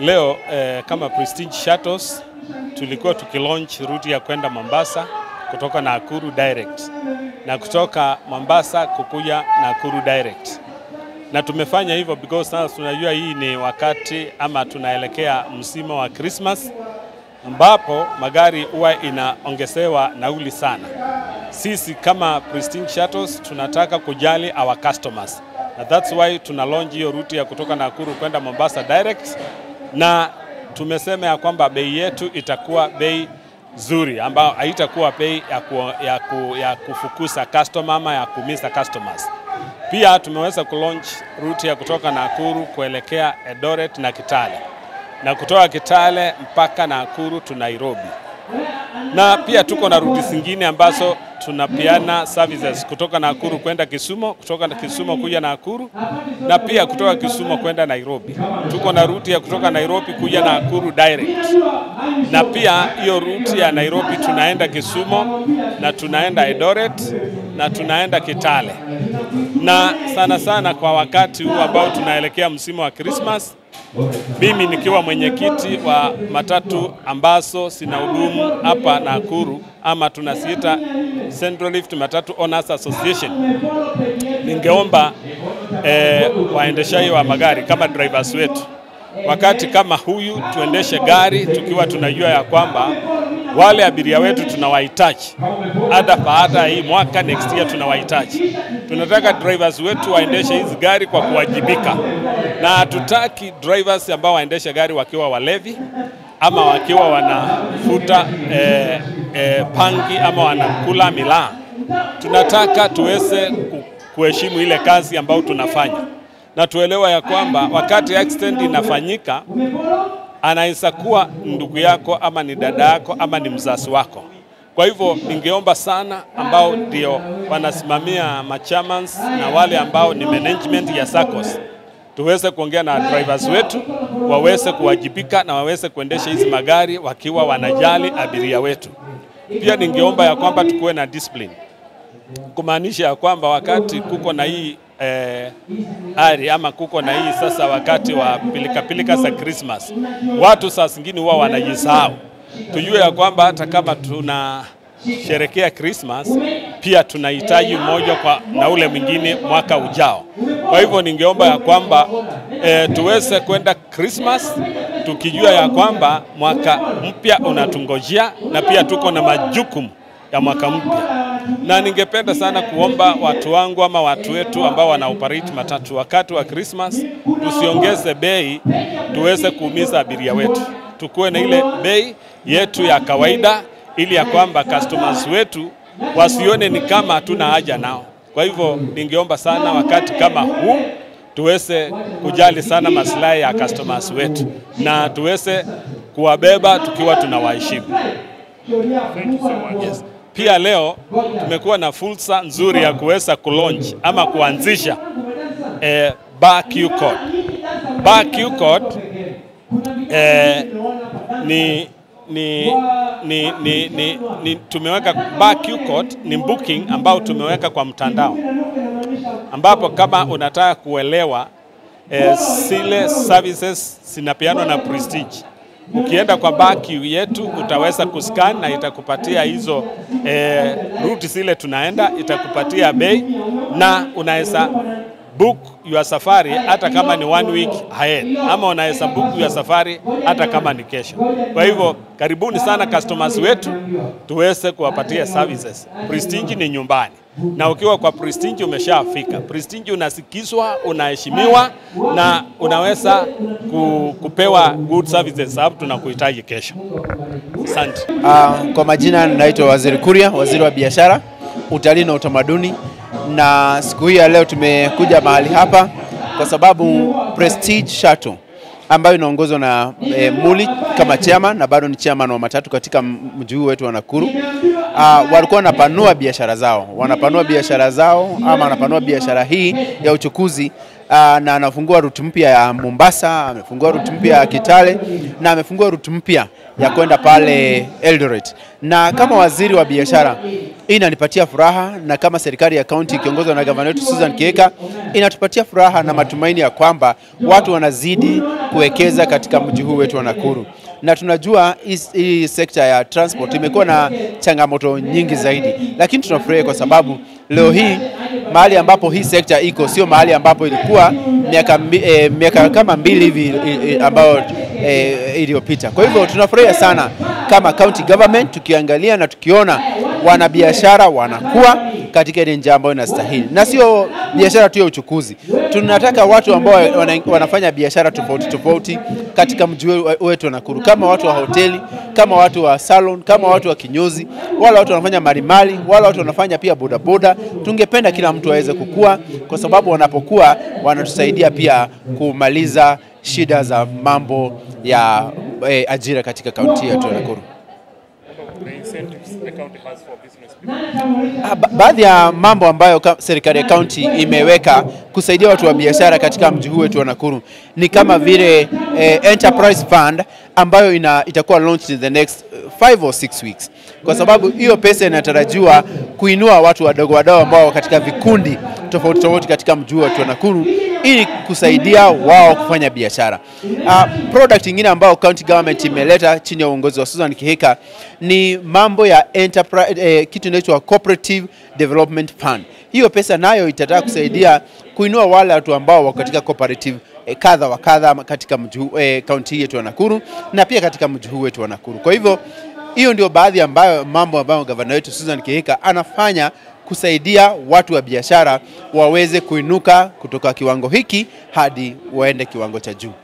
leo eh, kama Prestige Shuttles tulikuwa tukilaunch route ya kwenda Mombasa kutoka Nakuru direct na kutoka Mombasa kukuja Nakuru direct, na tumefanya hivyo because sasa tunajua hii ni wakati ama tunaelekea msimu wa Christmas ambapo magari huwa inaongezewa nauli sana. Sisi kama Prestige Shuttles tunataka kujali our customers na that's why tuna launch hiyo route ya kutoka Nakuru kwenda Mombasa direct, na tumesema ya kwamba bei yetu itakuwa bei nzuri ambayo haitakuwa bei ya, ku, ya, ku, ya kufukuza customer ama ya kumisa customers. Pia tumeweza kulaunch route ya kutoka Nakuru kuelekea Eldoret na Kitale na kutoka Kitale mpaka Nakuru tu Nairobi, na pia tuko na ruti zingine ambazo tunapeana services kutoka Nakuru kwenda Kisumu, kutoka Kisumu kuja Nakuru na pia kutoka Kisumu kwenda Nairobi. Tuko na ruti ya kutoka Nairobi kuja Nakuru direct, na pia hiyo ruti ya Nairobi tunaenda Kisumu na tunaenda Eldoret na tunaenda Kitale, na sana sana kwa wakati huu ambao tunaelekea msimu wa Christmas mimi nikiwa mwenyekiti wa matatu ambazo sina hudumu hapa Nakuru ama tunasiita Central Rift Matatu Owners Association, ningeomba eh, waendeshaji wa magari kama drivers wetu, wakati kama huyu tuendeshe gari tukiwa tunajua ya kwamba wale abiria wetu tunawahitaji hata baada ya hii mwaka next year tunawahitaji. Tunataka drivers wetu waendeshe hizi gari kwa kuwajibika, na hatutaki drivers ambao waendeshe gari wakiwa walevi ama wakiwa wanafuta eh, eh, pangi ama wanakula miraa. Tunataka tuweze ku- kuheshimu ile kazi ambayo tunafanya na tuelewa ya kwamba wakati accident inafanyika anaweza kuwa ndugu yako ama ni dada yako ama ni mzazi wako. Kwa hivyo ningeomba sana ambao ndio wanasimamia machamans na wale ambao ni management ya SACCOS tuweze kuongea na drivers wetu waweze kuwajibika na waweze kuendesha hizi magari wakiwa wanajali abiria wetu. Pia ningeomba ya kwamba tukuwe na discipline kumaanisha ya kwamba wakati kuko na hii eh, ari ama kuko na hii sasa wakati wa pilikapilika za Christmas, watu saa zingine huwa wanajisahau. Tujue ya kwamba hata kama tuna sherekea Christmas pia tunahitaji mmoja kwa na ule mwingine mwaka ujao. Kwa hivyo ningeomba ya kwamba eh, tuweze kwenda Christmas tukijua ya kwamba mwaka mpya unatungojea na pia tuko na majukumu ya mwaka mpya na ningependa sana kuomba watu wangu ama watu wetu ambao wana operate matatu wakati wa Christmas, tusiongeze bei tuweze kuumiza abiria wetu, tukuwe na ile bei yetu ya kawaida, ili ya kwamba customers wetu wasione ni kama hatuna haja nao. Kwa hivyo ningeomba sana wakati kama huu tuweze kujali sana maslahi ya customers wetu na tuweze kuwabeba tukiwa tunawaheshimu. Yes. Pia leo tumekuwa na fursa nzuri ya kuweza kulaunch ama kuanzisha eh, Bar Q Code. Bar Q Code eh, ni ni, ni, ni, ni, ni tumeweka Bar Q Code ni booking ambao tumeweka kwa mtandao ambapo kama unataka kuelewa eh, zile services zinapeanwa na Prestige ukienda kwa baki yetu utaweza kuscan na itakupatia hizo eh, route zile tunaenda, itakupatia bei na unaweza book your safari hata kama ni one week ahead, ama unaweza book your safari hata kama ni kesho. Kwa hivyo karibuni sana customers wetu, tuweze kuwapatia services. Prestige ni nyumbani na ukiwa kwa Prestige umeshafika. Prestige unasikizwa, unaheshimiwa na unaweza ku, kupewa good services sababu tunakuhitaji kesho. Asante. Uh, kwa majina naitwa Waziri Kuria, waziri wa biashara, utalii na utamaduni, na siku hii ya leo tumekuja mahali hapa kwa sababu Prestige Shuttle ambayo inaongozwa na e, Muli kama chairman na bado ni chairman wa matatu katika mji huu wetu wa Nakuru. Uh, walikuwa wanapanua biashara zao, wanapanua biashara zao ama wanapanua biashara hii ya uchukuzi uh, na anafungua route mpya ya Mombasa, amefungua route mpya ya Kitale na amefungua route mpya ya kwenda pale Eldoret. Na kama waziri wa biashara, hii inanipatia furaha, na kama serikali ya kaunti ikiongozwa na gavana wetu Susan Kihika inatupatia furaha na matumaini ya kwamba watu wanazidi kuwekeza katika mji huu wetu wa Nakuru na tunajua hii sekta ya transport imekuwa na changamoto nyingi zaidi, lakini tunafurahi kwa sababu leo hii mahali ambapo hii sekta iko sio mahali ambapo ilikuwa miaka, e, miaka kama mbili hivi e, ambayo e, iliyopita. Kwa hivyo tunafurahia sana kama county government tukiangalia na tukiona wanabiashara wanakuwa katika ile njia ambayo inastahili, na sio biashara tu ya uchukuzi. Tunataka watu ambao wana, wanafanya biashara tofauti tofauti katika mji wetu wa Nakuru, kama watu wa hoteli, kama watu wa salon, kama watu wa kinyozi, wala watu wanafanya marimali, wala watu wanafanya pia bodaboda. Tungependa kila mtu aweze kukua, kwa sababu wanapokuwa wanatusaidia pia kumaliza shida za mambo ya eh, ajira katika kaunti yetu ya Nakuru. Ba baadhi ya mambo ambayo serikali ya kaunti imeweka kusaidia watu wa biashara katika mji huu wetu wa Nakuru ni kama vile eh, enterprise fund ambayo ina, itakuwa launched in the next five or six weeks, kwa sababu hiyo pesa inatarajiwa kuinua watu wadogo wadogo ambao katika vikundi tofauti tofauti katika mji huu wetu wa Nakuru ili kusaidia wao kufanya biashara. Uh, product ingine ambayo county government imeleta chini ya uongozi wa Susan Kihika ni mambo ya enterprise, eh, kitu inaitwa cooperative development fund. Hiyo pesa nayo itataka kusaidia kuinua wale watu ambao wako katika cooperative eh, kadha wa kadha katika mji eh, kaunti yetu ya Nakuru na pia katika mji huu wetu wa Nakuru. Kwa hivyo hiyo ndio baadhi ambayo mambo ambayo gavana wetu Susan Kihika anafanya kusaidia watu wa biashara waweze kuinuka kutoka kiwango hiki hadi waende kiwango cha juu.